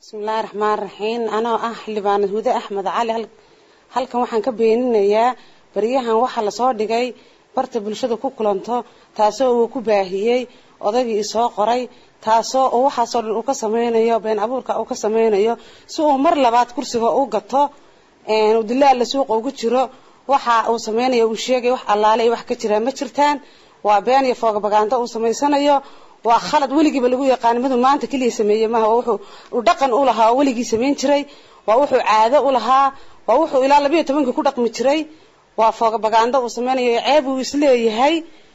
bismillaahi raxmaan raxiim anoo ah xildhibaanad hude axmed cali halkan waxaan ka beeninayaa baryahan waxaa lasoo dhigay barta bulshada ku kulanto taasoo uu ku baahiyey odaygii isoo qoray taasoo uu waxaasoo dhan uu ka sameynayo been abuurka uu ka sameynayo si uu mar labaad kursiga u gato dilaalla suuqa ugu jiro waxa uu sameynaya uu sheegay wax allaale wax ka jiraa ma jirtaan waa been iyo foogabagaando uu samaysanayo waa khalad weligiiba lagu yaqaan miduu maanta keliya sameeye maha waa wuxuu uu dhaqan u lahaa oo weligii samayn jiray waa wuxuu caado u lahaa waa wuxuu ilaa labayo tobankii ku dhaqmi jiray waa foogabagaando uu sameynayo ceeb uu isleeyahay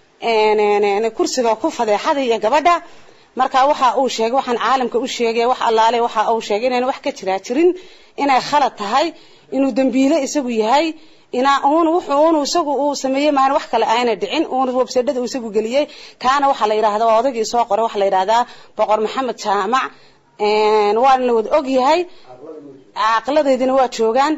kursiga ku fadeexada iyo gabadha marka waxa uu sheegay waxaan caalamka u sheegay wax allaale waxa uu sheegay inaan wax ka jiraa jirin inay khalad tahay inuu dambiile isagu yahay inaa uun wuxuu uun isagu uu sameeyey maan wax kale ayna dhicin uun websadada uu isagu geliyey kaana waxaa la yidhahdaa waa odaygii soo qoray waxaa la yidhahdaa boqor maxamed jaamac waana la wada og yahay caaqiladeydina waa joogaan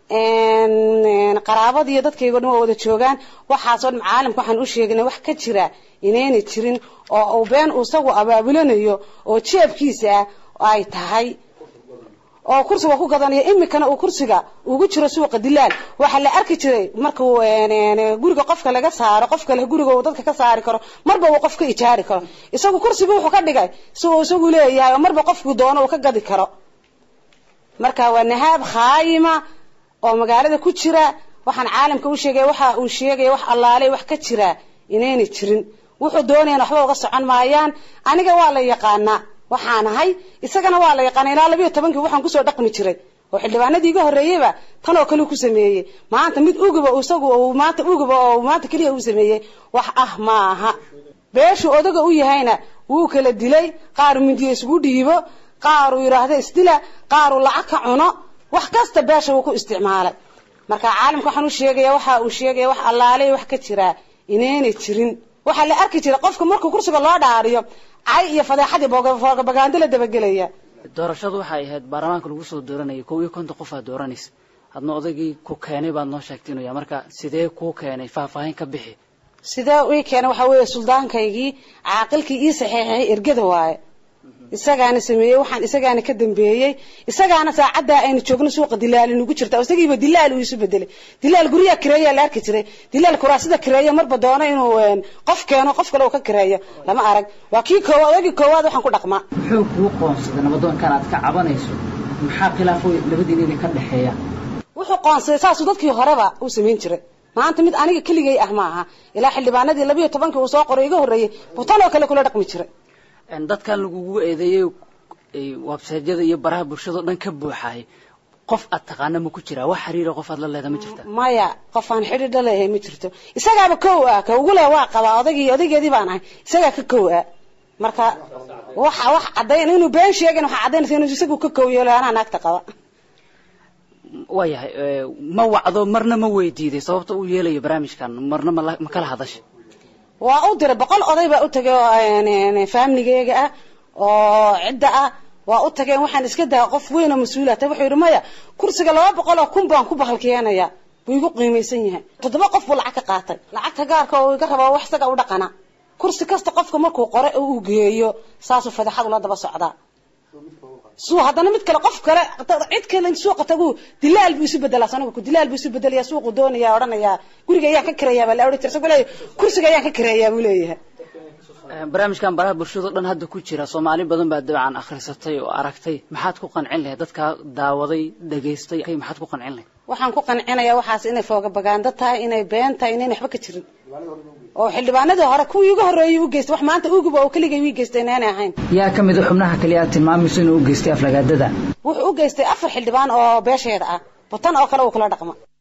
qaraabadii iyo dadkaygo dhan waa wada joogaan waxaasoo dhan caalamka waxaan u sheegnay wax ka jira inayna jirin oo uu been uu isagu abaabulanayo oo jeebkiisa ah ay tahay oo kursiga ku gadanayo imikana uu kursiga ugu jiro suuqa dilaal waxaa la arki jiray markuu guriga qofka laga saaro qof kale guriga uu dadka ka saari karo marba uu qof ka ijaari karo isagu kursiga wuxuu ka dhigay si uu isagu leeyahay oo marba qofku doono uu ka gadi karo marka waa nahaab khaayima oo magaalada ku jira waxaan caalamka u sheegay waxa uu sheegaya wax allaale wax ka jira inayna jirin wuxuu doonayaan waxba uga socon maayaan aniga waa la yaqaanaa waxaan ahay isagana waa la yaqaana ilaa labayo tobankii waxaan kusoo dhaqmi jiray oo xildhibaanadii iga horreeyeyba tan oo kale ku sameeyey maanta mid uguba isagu maanta uguba oo maanta keliya uu sameeyey wax ah ma aha beeshu odaga u yahayna wuu kala dilay qaar mindiyo isugu dhiibo qaar uu yidhaahdo isdila qaar uu lacag ka cuno wax kasta beesha wuu ku isticmaalay marka caalamka waxaan u sheegaya waxa uu sheegaya wax allaale wax ka jiraa inayna jirin waxaa la arki jiray qofka markuu kursiga loo dhaariyo cay iyo fadeexadii foogabagaando la dabagelaya doorashadu waxay ahayd baarlamaanka lagu soo dooranayay kow iyo konton qof aad dooranaysa hadna odaygii ku keenay baad noo sheegtay inuu yahay marka sidee kuu keenay faahfaahin ka bixi sidee ii keenay waxaa weeye suldaankaygii caaqilkii ii saxeexay ergada waaye isagaana sameeyey waxaan isagaana ka dambeeyey isagaana saacaddaa aynu joogno suuqa dilaal inugu jirta isagiiba dilaal uu isu bedelay dilaal guryaha kireeyaa la arki jiray dilaal kuraasida kireeya marba doono inuu qof keeno qof kale uu ka kireeyo lama arag waa kii koowaad odagii koowaad waxaan ku dhaqmaa muxuu kuu qoonsaday nabadoonkan aad ka cabanayso maxaa khilaafo labadiina idin ka dhexeeya wuxuu qoonsaday saasuu dadkii horeba uu samayn jiray maanta mid aniga keligay ah ma aha ilaa xildhibaanadii labayo tobankii uu soo qoray iga horreeyey butan oo kale kula dhaqmi jiray dadkan lagugu eedeeyey websaydyada iyo baraha bulshadao dhan ka buuxaay qof aad taqaana ma ku jiraa wax xiriira qof aad la leeda ma jirta maya qof aan xidhiidha leeyahay ma jirto isagaaba kow ah ka ugu leh waa qabaa odaygii odaygeedii baan ahay isagaa ka kow ah marka waxa wax caddayn inuu been sheegin waxaa caddaynaysa inuu isagu ka kow yeelo anaa naagta qaba waayahay ma wacdo marna ma weydiiday sababta uu yeelayo barnaamijkan marna ma kala hadashay waa u diray boqol oday baa u tagay oo faamligeyga ah oo cidda ah waa u tageen waxaan iska daa qof weyn oo mas-uula ta wuxuu yidhi maya kursiga laba boqol oo kun baan ku bahalkeenaya buu igu qiimaysan yahay toddoba qof buu lacag ka qaatay lacagta gaarka oo iga rabaa wax isaga u dhaqana kursi kasta qofka markuu qore oo uu geeyo saasuu fadeexad ula daba socdaa suu haddana mid kale qof kale cid kale suuqa tagu dilaal buu isu bedelaa sanaga ku dilaal buu isu bedelaya suuqu doonaya odhanaya guriga ayaan ka kireeyaa baa la odhan jira isagu leeyahay kursiga ayaan ka kireeyaa buu leeyahay barnaamijkan baraha bulshado dhan hadda ku jira soomaali badan baa dabcan akhrisatay oo aragtay maxaad ku qancin lahayd dadkaa daawaday dhegaystay maxaad ku qancin lahayd waxaan ku qancinayaa waxaas inay foogabagaando tahay inay been tahay inayn waxba ka jirin oo xildhibaanadii hore kuwii uga horreeyay u geystay wax maanta uguba oo keligay wii geystay inaanay ahayn yaa ka mid a xubnaha kaliya aad tilmaamayso inuu u geystay aflagaadada wuxuu u geystay afar xildhibaan oo beesheeda ah butan oo kale uu kula dhaqma